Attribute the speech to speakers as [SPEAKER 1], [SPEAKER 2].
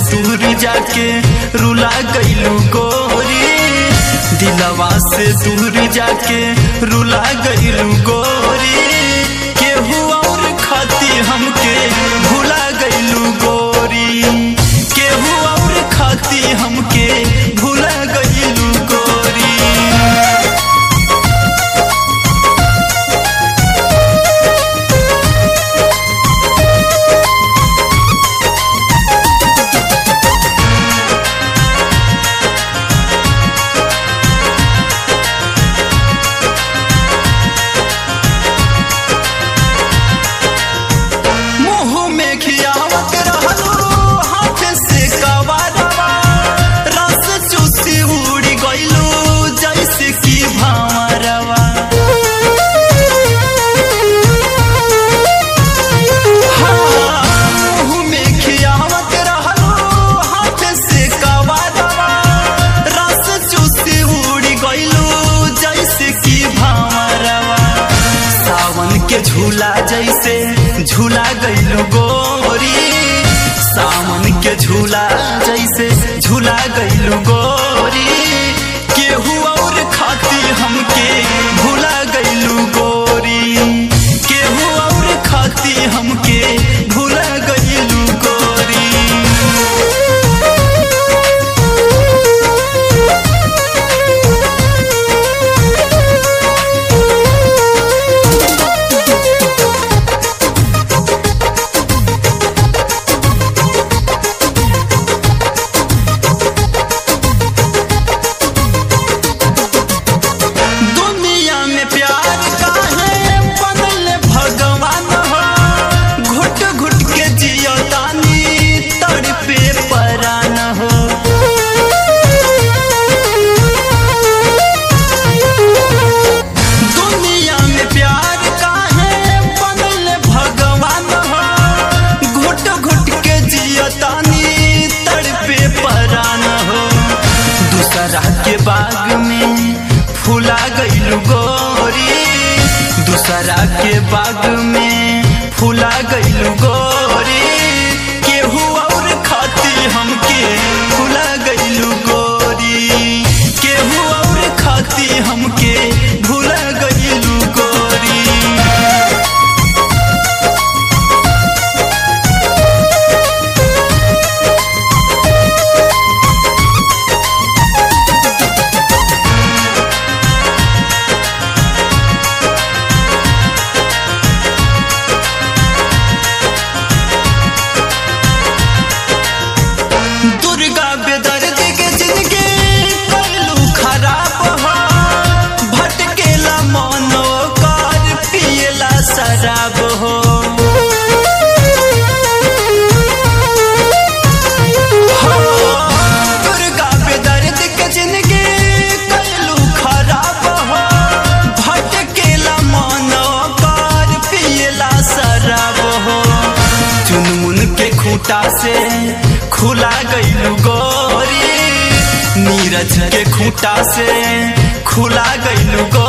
[SPEAKER 1] दूर जाके रुला गईलू गोरी दिलवा से दूर जाके रुला गईलू गोरी केहू और खाती हमके भुला गईलू गोरी केहू और खाती हमके भुला गईलू गोरी मुंह में खियावत रहलू हाथ से कवारवा रस चूसी उड़ी गईलू जैसे की भावरवा हाँ, मुंह में खियावत रहलू हाथ से कवारवा रस चूसी उड़ी गईलू जैसे की भावरवा सावन के झूला जैसे झूला गईलू गोरी सावन के झूला जैसे झूला गईलू गोरी केहू और खाती हमके भूला गईलू गोरी केहू और खाती हमके भूला गईलू गोरी दुनिया में प्यार काहे बनल भगवान हो घुट घुट के जियो तानी तड़पे परान हो दुनिया में प्यार काहे बनल भगवान हो घुट घुट के जियो तानी तड़पे परान हो दूसरा के बाग में फूला गईलू गोरी दूसरा के बाग में फूला गईलू गोरी केहू और खाती हमके फूला गईलू गोरी केहू और खाती हमके भूला गईलू गोरी दुर्गा बेदर्द के जिंदगी कइलू खराब हो भटकेला मनो कर पियला शराब हो हो, दुर्गा बेदर्द के जिंदगी कइलू खराब हो भटकेला मनो कर पियला शराब हो चुनमुन के खूंटा से खुला गईलू गोरी नीरज के खूंटा से खुला गईलू गोरी